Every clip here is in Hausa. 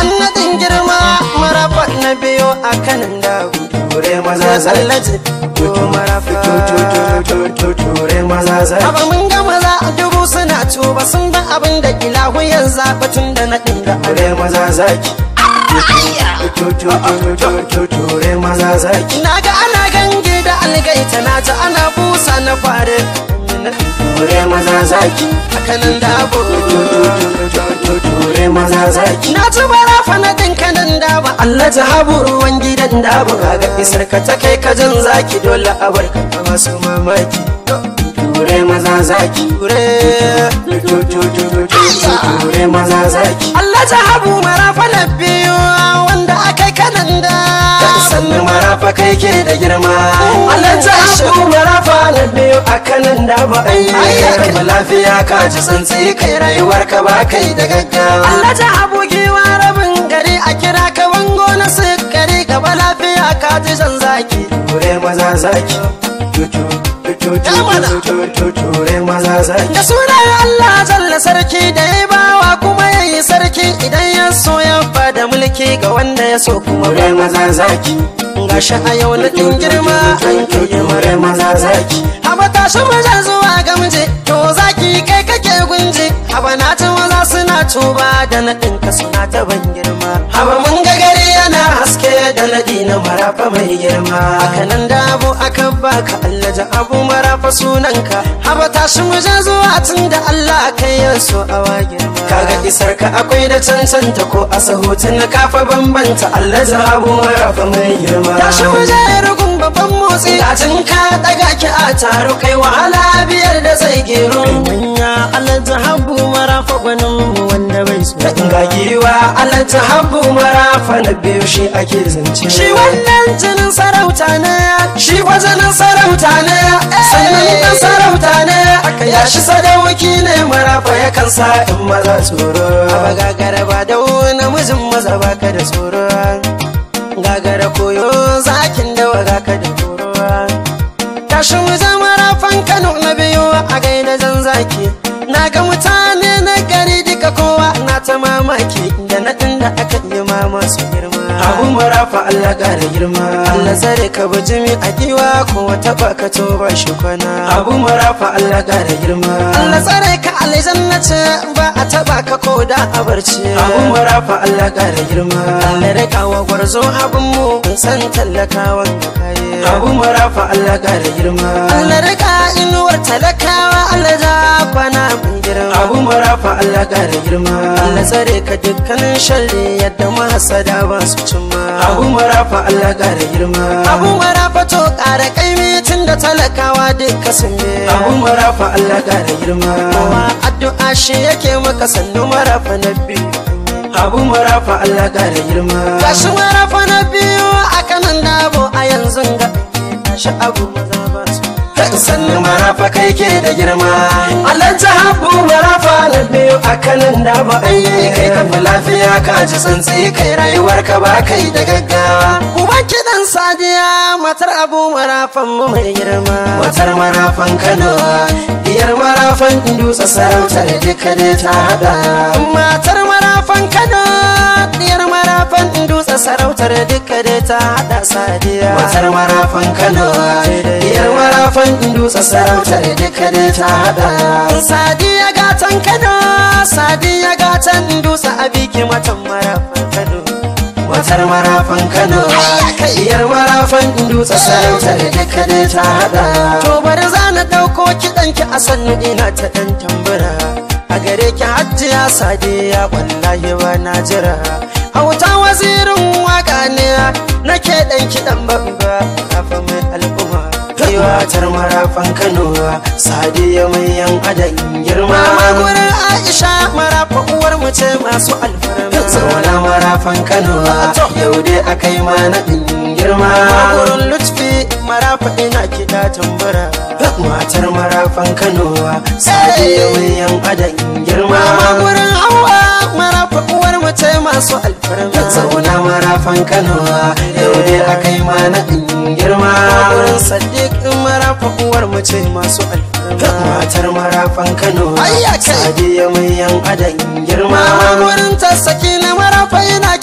annadin girma marafa na biyo a kanin dabu ture maza zaki tsallace to marafa ture maza zaki Aba mun ga maza a dubu suna tuba sun ba abin da ilahu ya zaɓa tun da na ɗinga ture maza zaki ture maza zaki Na ga ana gange da algaita na ta ana busa na fare ture maza zaki hakanan dabo ture maza zaki Na ci barafa na ɗinka nan daba Allah ta habu ruwan gidan daba Kaga isar ka ta kai ka jan zaki dole a barka ta masu mamaki ture maza zaki Ture ture maza zaki Allah ta habu marafa na biyu wanda aka kanan da sannu marafa kai ke da girma Allah ta habu marafa na biyu a kanan da ba a yi Ai, Ba lafiya ka ji tsantsi kai rayuwar ka ba kai da gaggawa Allah ta habu giwa rabin gari a kira ka bango na sukari gaba lafiya ka ji jan zaki ture maza zaki ture maza zaki da sunan Allah jalla sarki da ya bawa kuma ya yi sarki idan ya so ya bada mulki ga wanda ya so kuma ba ture maza zaki gashi a yau na ɗin girma an kai ture maza zaki haba tashi maza zuwa gamje to zaki kai kake gunje haba na ta maza suna tuba da na ɗinka suna ta ban girma haba mun ga gari yana haske da naɗi na marafa mai girma haka nan da abu aka baka Allah ja abu marafa sunanka haba tashi maza zuwa tun da Allah kai ya so awa girma kaga isar ka akwai da cancanta ko a sahutun kafa bambanta Allah ja abu marafa mai girma tashi maza ya rugun babban motsi Dacin ka daga ki a taro kai wahala biyar da zai gero Manya alhaji habu marafa gwanin mu wanda bai so ga giwa alhaji habu marafa na biyu shi ake zance Shi wannan jinin sarauta ne Shi fa jinin sarauta ne Sannan ɗan sarauta ne Ya shi sadauki ne marafa ya kan sa in maza tsoro Aba gagara ba da namijin maza baka da tsoro Gagara koyo zakin da waga ka da tsoro Tashi mu zama rafan Kano na biyu a gaida jan zaki Na ga mutane na gari duka kowa na ta mamaki da naɗin da aka yi ma masu girma abu marafa Allah ƙara girma Allah zare ka bijimi a giwa ko wata baka to ba shi kwana abu marafa Allah ƙara girma Allah tsare ka aljanna ce ba a taba ka ko da a barci abu marafa Allah ƙara girma Allah rika wa gwarzo abin mu in san tallakawan da kaye abu marafa Allah ƙara girma Allah rika inuwar talakawa Allah ja kwana mai girma abu marafa Allah ƙara girma Allah tsare ka dukkanin sharri yadda mahasada ba su cimma abu marafa Allah ƙara girma abu mara fato ƙara kaimi tun da talakawa duka sun bi abu marafa Allah ƙara girma kowa addu'a shi yake maka sannu marafa na biyu abu marafa Allah ƙara girma gashi marafa na biyu a kanan dabo a yanzu ga gashi abu maza ba su sannu marafa kai ke da girma Allah ta habu marafa na biyu a kanan da ba ai kai ka fi lafiya ka ji tsantsi kai rayuwar ka ba kai da gaggawa Uba kiɗan sadiya matar abu marafan mu mai girma Matar marafan Kano, diyar marafan dutse sarautar duka dai ta hada. matar marafan kano diyar marafan dutse sarautar duka dai ta hada sadiya Matar marafan Kano, diyar marafan dutse sarautar duka dai ta hada. sadiya gatan kano sadiya gatan dutse a biki matan marafan kano Matar marafan Kano, diyar marafan dutse sarautar duka dai ta hada. to bari za na ɗauko kiɗanki a sannu ina ta ɗan tambura a gare ki hajjiya sadiya wallahi ba na jira hauta wazirin waka ne nake ɗan kiɗan babba kafa mai al'umma Matar marafan Kano, sadiya mai yan adan girma. Mama gurin Aisha marafa uwar mu ce masu alfarma Zauna marafan Kano, yau dai akai ma naɗin girma. gurin Lutfi marafa ina kiɗa tambura matar marafan kano sadiya mai yan adan girma Mama gurin Hauwa marafa uwar mu ce masu alfarma zauna marafan kano yau dai akai ma naɗin girma gurin Sadiq marafa uwar mu ce masu alfarma matar marafan kano Ayya kai. sadiya mai yan adan girma Mama gurin tasaki na marafa ina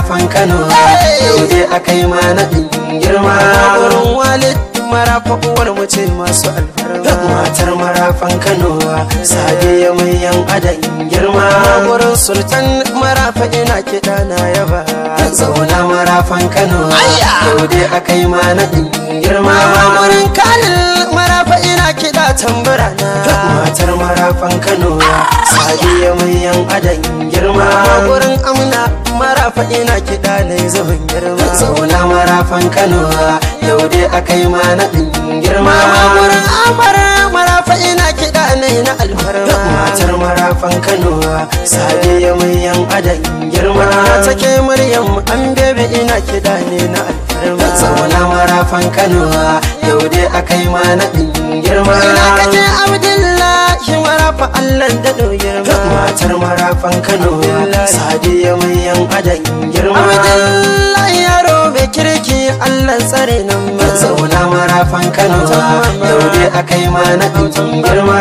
marafan kano yau dai akai ma naɗin girma wurin walid marafa uwar mu ce masu alfarma matar marafan kano sadiya mai yan adan girma wurin sultan marafa ina kiɗa na yaba zauna marafan kano yau dai akai ma naɗin girma wurin kalil marafa ina kiɗa tambura na matar marafan kano sadiya mai yan adan girma wurin amna marafa ina kiɗa na zubin girma zauna marafan kano yau dai akai ma naɗin girma wurin amar marafa ina kiɗa na na alfarma matar marafan kano sadiya mai yan adan girma take muryam an bebe ina kiɗa ne na alfarma zauna marafan kano yau dai akai ma naɗin girma ina kake abdullahi marafa allah da girma matar marafan kano sadiya mai yan adan girma abdullahi yaro mai kirki allah tsare nan ma zauna marafan kano yau dai akai ma naɗin girma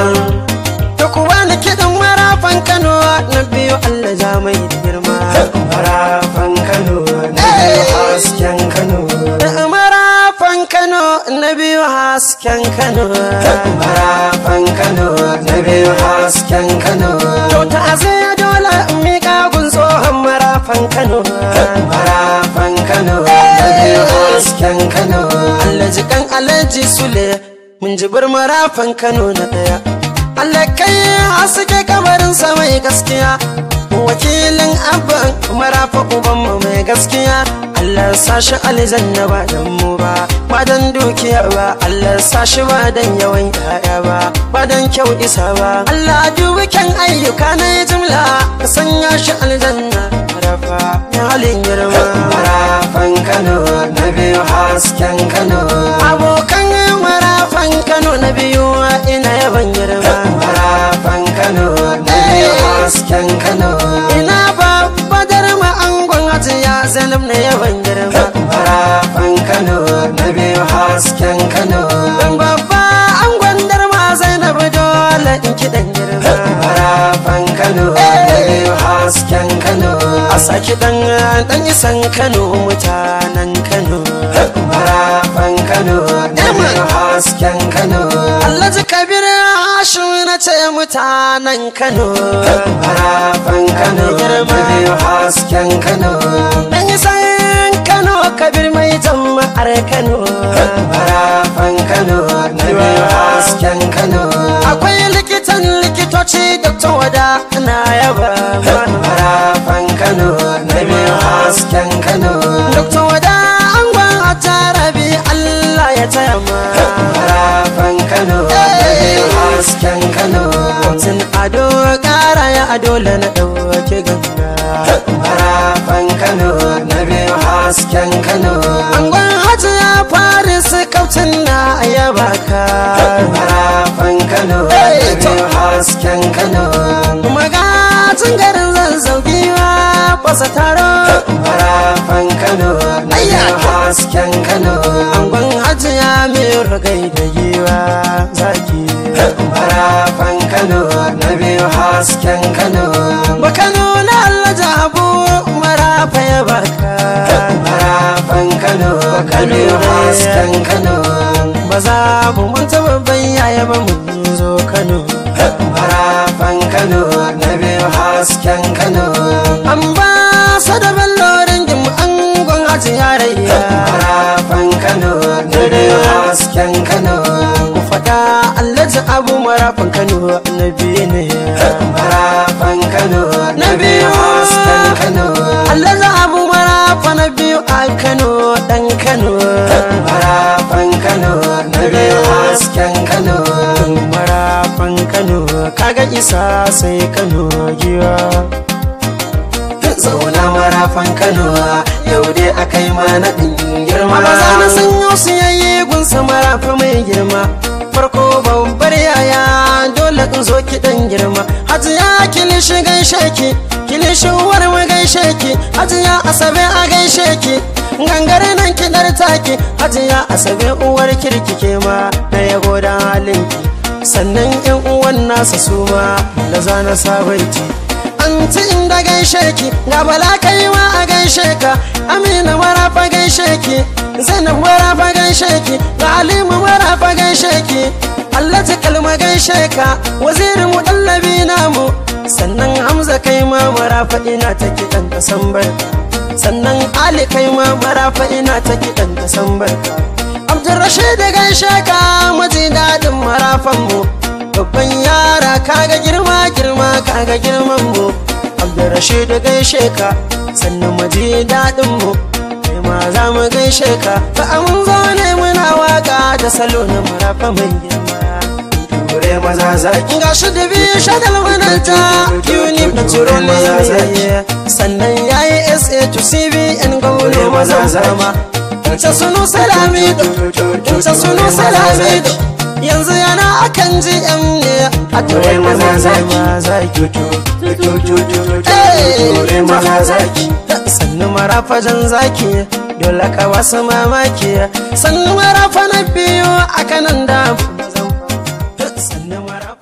da kuwa na kiɗin marafan kano na biyu allah ja mai da girma marafan kano na biyu hasken kano marafan kano na biyu hasken kano marafan kano na biyu hasken kano to ta azai dole in miƙa gun tsohon marafan kano marafan kano na biyu hasken kano allah jikan alhaji sule mun ji bar marafan kano na ɗaya Allah kai haske kamarin sa mai gaskiya wakilin abban marafa ubanmu mai gaskiya Allah sa shi aljanna ba dan mu ba ba dan dukiya ba Allah sa shi ba dan yawan yaya ba ba dan kyau isa ba Allah dubi kyan ayyuka na jimla ka sanya shi aljanna marafa ya halin girma marafan kano na biyu hasken kano abokan marafan kano na biyu ina yaban girma marafan kano na biyu hasken kano ina babba darma angon hajiya zainab na yaban girma marafan kano na biyu hasken kano dan babba angon darma zainab dole in kiɗan girma marafan kano na biyu hasken kano a saki dan dan isan kano mutanen kano marafan kano na biyu hasken kano Allah ji kabir hashim na ce mutanen kano marafan kano na biyu hasken kano dan isan kano kabir mai jama'ar kano marafan kano na biyu hasken kano akwai likitan likitoci dr wada na yaba marafan kano na biyu hasken kano dr wada angon atarabi allah ya taya ma marafan kano na biyu hasken kano tun ado kara ya ado la na ɗauke ganga marafan kano na biyu hasken kano angon hajji ya fari su kautin na yaba ka marafan kano na biyu hasken kano magajin garin zazzau giwa fasa taro marafan kano na biyu hasken kano angon hajji ya mai ragai da giwa zaki marafan kano na biyu hasken kano baka nuna Allah jabu marafa ya baka marafan kano na biyu hasken kano ba za mu manta babban yaya ba mun zo Kano marafan kano na biyu hasken kano an ba sa da ballorin jim angon haji yarayya marafan kano na biyu hasken kano ku faɗa Allah abu marafan Kano annabi ne marafan kano na biyu hasken kano Allah abu marafa na biyu a Kano dan Kano marafan kano na biyu hasken kano marafan Kano kaga isa sai Kano giwa zauna marafan kano yau dai akai ma naɗin girma maza na sanyo su yayi gunsa marafa mai girma farko babbar yaya dole in zo ki dan girma hajiya kilishi gaishe ki kilishin uwar mu gaishe ki hajiya asabe a gaishe ki gangare nan ki dar taki hajiya asabe uwar kirki ke ma na yabo da halin ki sannan yan uwan nasa su ma da zana sabaiti anti inda gaishe ki ga bala kai ma a gaishe ka amina marafa gaishe ki zainab marafa gaishe ki ga alimu marafa gaishe ki Allah ta kalma gaishe ka wazirin mu dallabi namu sannan hamza kai ma marafa ina ta kiɗan ka san barka sannan ali kai ma marafa ina ta kiɗan ka san barka abdurrashid gaishe ka maji daɗin marafan mu babban yara kaga girma girma kaga girman mu abdurrashid gaishe ka sannan maji daɗin mu kai ma za mu gaishe ka ba an zo ne muna waka da salo na marafa mai girma Ture maza zaki ga shi da biyu shadal mananta unif na turo ne sannan ya yi sa to cbn gaule maza zama ta sunu salamido ta sunu salamido yanzu yana akan gm ne a Ture maza zaki Ture maza zaki sannu marafajan zaki dole ka wasu mamaki sannu marafa na biyu a kanan da